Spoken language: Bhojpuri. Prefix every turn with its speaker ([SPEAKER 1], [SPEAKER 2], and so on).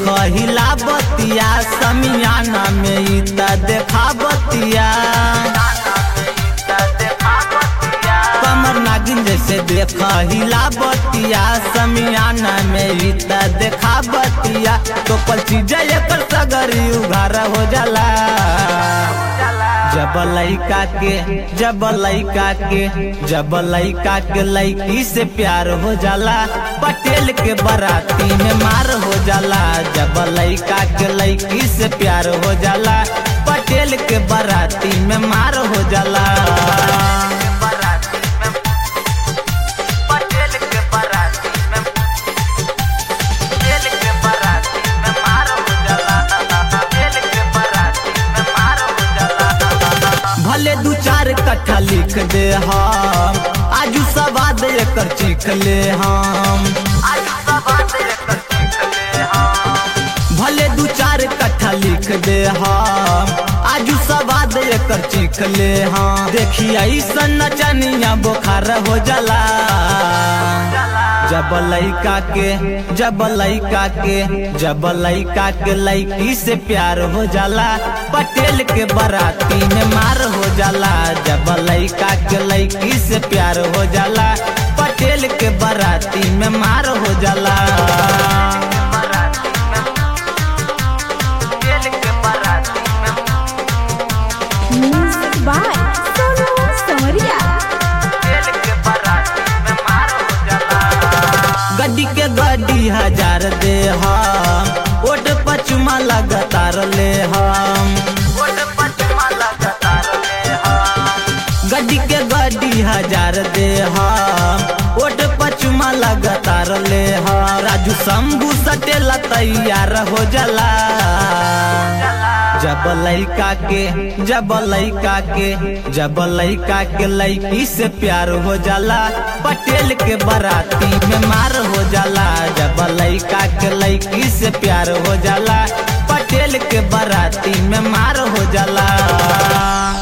[SPEAKER 1] हिला बतिया समियाना में ई त देखा बतिया कमर नागिन जैसे देखा हिला बतिया समियाना में ई त देखा बतिया तो पल चीज एकर सगरी उघार हो जाला जब लइका के जब लइका के जब लइका के लइकी से प्यार हो जाला पटेल के बराती में मार हो जाला जब लइका के लइकी से प्यार हो जाला पटेल के बराती में मार हो जाला पटेल के बराती में पटेल के बराती में मार हो जाला पटेल के बराती में मार हो जाला भले दू चार कट्ठा लिख दे हम आजू सवाद एकर चीख ले हम आजू सवाद एकर चीख ले हम भले दू चार कट्ठा लिख दे हम आजू सवाद एकर चीख ले हम देखी ऐसन नचनिया बुखार हो जाला जब लइका के जब लइका के जब लइका के लइकी से प्यार हो जाला पटेल के बराती में मार हो जाला जब लइका के लइकी से प्यार हो जाला पटेल के बराती में मार हो जाला
[SPEAKER 2] Music by Sonu Samaria.
[SPEAKER 1] गड्डी के गड्डी हजार दे हम ओट पचमा लगातार ले हम गड्डी के गड्डी हजार दे हम ओट पचमा लगातार ले हम राजू शंभू सटेला तैयार हो जाला जब लइका के जब लइका के जब लइका के लइकी से प्यार हो जाला पटेल के बराती में मार हो जाला जब लइका के लइकी से प्यार हो जाला पटेल के बराती में मार हो जाला